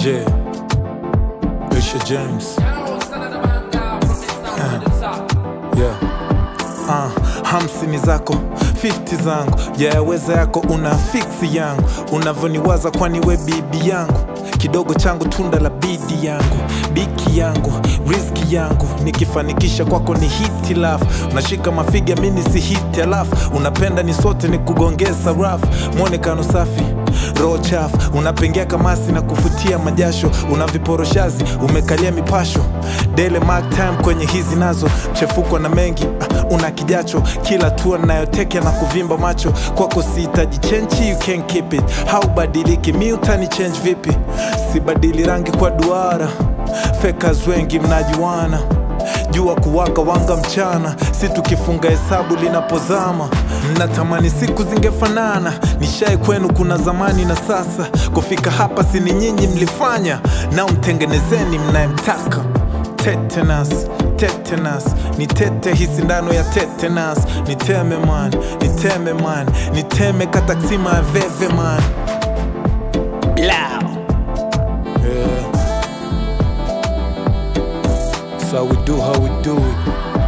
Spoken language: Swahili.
Je, Aisha James. Yeah. Uh, hamsini zako 50 zangu yaweza yako una fiksi yangu unavyoniwaza kwani we bibi yangu kidogo changu tunda la bidi yangu biki yangu riski yangu nikifanikisha kwako ni hiti laf unashika mafiga mini si hiti alafu unapenda ni sote ni kugongeza raf mwonekano safi roho chafu unapengea kamasi na kufutia majasho una viporoshazi umekalia mipasho dele mark time kwenye hizi nazo mchefuko na mengi ah, una kijacho kila tua nayotekea na kuvimba macho kwako sihitaji chenchi you can keep it haubadiliki mi utani change vipi sibadili rangi kwa duara fekas wengi mnajuana jua kuwaka wanga mchana si tukifunga hesabu linapozama natamani siku zingefanana nishai kwenu kuna zamani na sasa kufika hapa sini nyinyi mlifanya nao mtengenezeni mnayemtaka tetanus tetanus nitete hii sindano ya tetanus niteme man niteme man niteme kataksima ya veve man Blau. Yeah. So we do how we do it